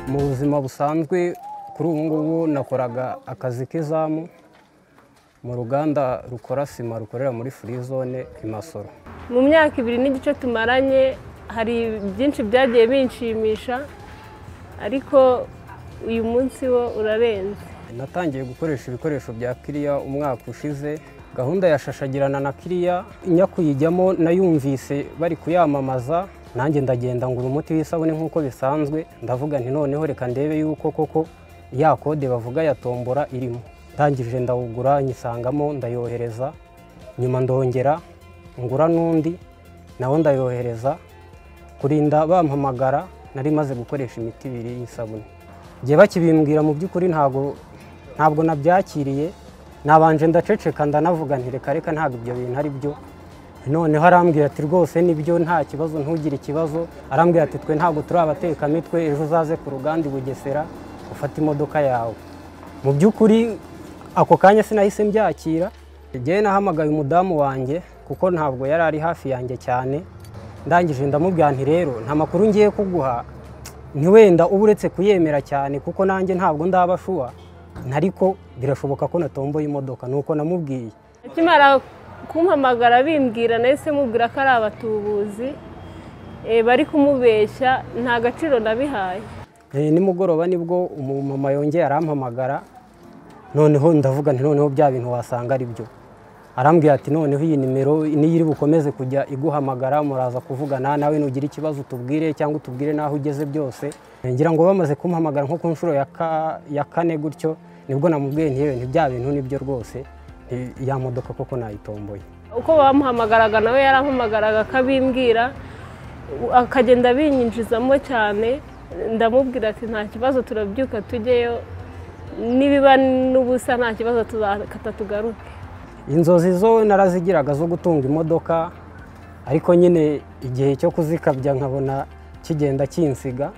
buzima busanzwe kuri ubu ngubu nakoraga akazi k'izamu mu ruganda rukora sima rukorera muri furi zone i masoro mu myaka ibiri n'igice tumaranye hari byinshi byagiye binshimisha ariko uyu munsi wo urarenze natangiye gukoresha ibikoresho bya kiriya umwaka ushize gahunda ya shashagirana na kiriya njya kuyijyamo nayumvise bari kuyamamaza nanjye ndagenda ngura umuti w'isabune nk'uko bisanzwe ndavuga nti noneho reka ndebe yuko koko ya kode bavuga ya tombora irimo ndangije ndawugura nyisangamo ndayohereza nyuma ndongera ngura n'undi nawo ndayohereza kurinda bampamagara nari maze gukoresha imiti ibiri y'isabune igihe bakibimbwira mu by'ukuri ntabwo ntabwo nabyakiriye nabanje ndaceceka ndanavuga nti reka reka ntabwo ibyo bintu ari byo noneho arambwira ati rwose nibyo nta kibazo ntugire ikibazo arambwira ati twe ntabwo turi abatekamitwe ejo uzaze ku ruganda i bugesera ufate imodoka yawe mu by'ukuri ako kanya sinahise mbyakira igihe nahamagaye umudamu wanjye kuko ntabwo yari ari hafi yanjye cyane ndangije ndamubwira nti rero nta makuru ngiye kuguha ntiwenda uba uretse kuyemera cyane kuko nanjye ntabwo ndaba shuwa ariko birashoboka ko natomboye imodoka ni uko namubwiye akimara kumpamagara bimbwira nahise mubwira ko ari abatubuzi eh, bari kumubeshya nta gaciro nabihaye Eh, nimugoroba nibwo umumama yongeye arampamagara noneho ndavuga nti noneho bya bintu wasanga ari byo arambwira ati noneho iyi nimero niyo iri bukomeze kujya iguhamagara muraza kuvugana nawe nugira ikibazo tubwire cyangwa utubwire n'aho ugeze byose Eh, ngira ngo bamaze kumpamagara nko ku nshuro ya ka- ya kane gutyo nibwo namubwiye nti yewe ntibya bintu nibyo rwose eh, ya modoka koko nayitomboye uko bamuhamagaraga nawe yarampamagaraga akabimbwira u- akagenda abinyinjizamo cyane ndamubwira ati nta kibazo turabyuka tujyeyo nibiba n'ubusa nta kibazo tuzakata tugaruke inzozi zo narazigiraga zo gutunga imodoka ariko nyine igihe cyo kuzikabya nkabona kigenda kinsiga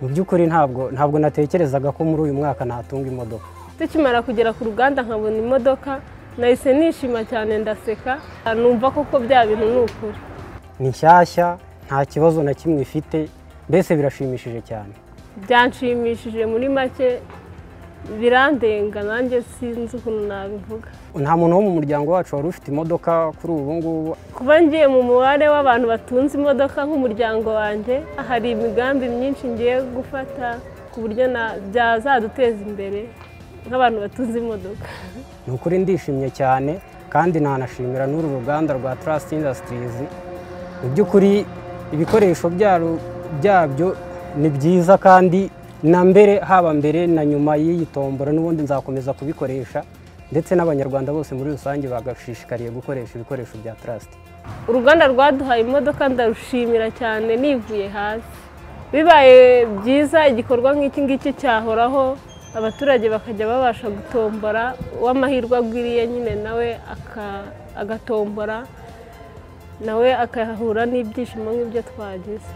mu by'ukuri ntabwo ntabwo natekerezaga ko muri uyu mwaka natunga imodoka tukimara kugera ku ruganda nkabona imodoka nahise nishima cyane ndaseka numva koko bya bintu ni ukuri ni nshyashya nta kibazo na kimwe ifite mbese birashimishije cyane byanshimishije muri make birandenga nanjye sinzi ukuntu nabivuga nta muntu wo mu muryango wacu wari ufite imodoka kuri ubu ngubu kuba ngiye mu mubare w'abantu batunze imodoka nk'umuryango wanjye hari imigambi myinshi ngiye gufata ku buryo na- byazaduteza imbere nk'abantu batunze imodoka ni ukuri ndishimye cyane kandi nanashimira n'uru ruganda rwa Trust Industries mu by'ukuri ibikoresho byaro- byabyo ni byiza kandi na mbere haba mbere na nyuma y'iyi tombora n'ubundi nzakomeza kubikoresha ndetse n'abanyarwanda bose muri rusange bagashishikariye gukoresha ibikoresho bya Trust uruganda rwaduhaye imodoka ndarushimira cyane nivuye hasi bibaye byiza igikorwa nk'iki ngiki cyahoraho abaturage bakajya babasha gutombora uw'amahirwe agwiriye nyine nawe aka- agatombora nawe akahura n'ibyishimo nk'ibyo twagize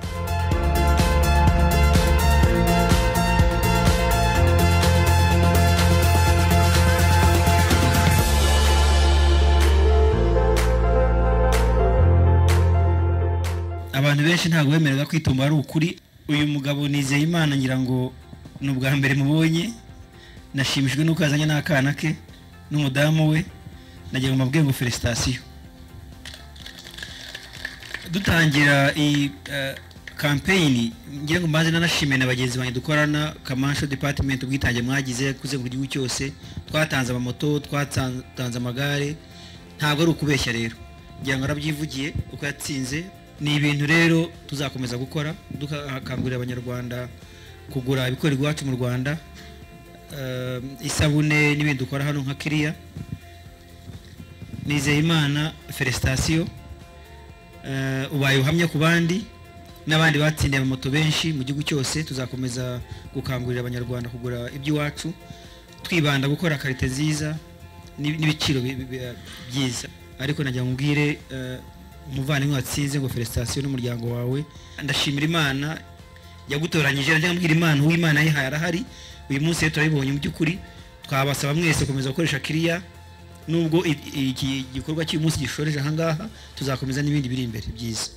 abantu benshi ntabwo bemerera kwituma ari ukuri uyu mugabo nizeye imana ngira ngo ni ubwa mbere mubonye nashimishijwe n'uko yazanye n'akana ke n'umudamu we nagira ngo mabwe ngo felicitation dutangira iyi eh, kampeyini ngira ngo mbanze nanashime na bagenzi banjye dukorana kamasho department ubwitange mwagize kuzenguruka igihugu cyose twatanze amamoto twatanze amagare ntabwo ari ukubeshya rero ngira ngo arabyivugiye uko yatsinze ni ibintu rero tuzakomeza gukora dukangurira abanyarwanda kugura ibikorerwa iwacu mu rwanda eh, isabune n'ibindi dukora hano nka kiriya nizeye imana felicitation Eh, ubaye uhamya ku bandi n'abandi batsindiye amamoto benshi mu gihugu cyose tuzakomeza gukangurira abanyarwanda kugura iby'iwacu twibanda gukora karite nziza n'i- n'ibiciro bi- bi- bi- byiza ariko nagira ngo mbwire eh, umuvandimwe watsinze ngo felicitation n'umuryango wawe ndashimira imana yagutoranyije nagira mbwira imana uw'imana yihaye arahari uyu munsi rero turabibonye mu by'ukuri twabasaba mwese gukomeza gukoresha kiriya nubwo i- iki gikorwa cy'uyu munsi gishoreje ahangaha tuzakomeza n'ibindi biri imbere byiza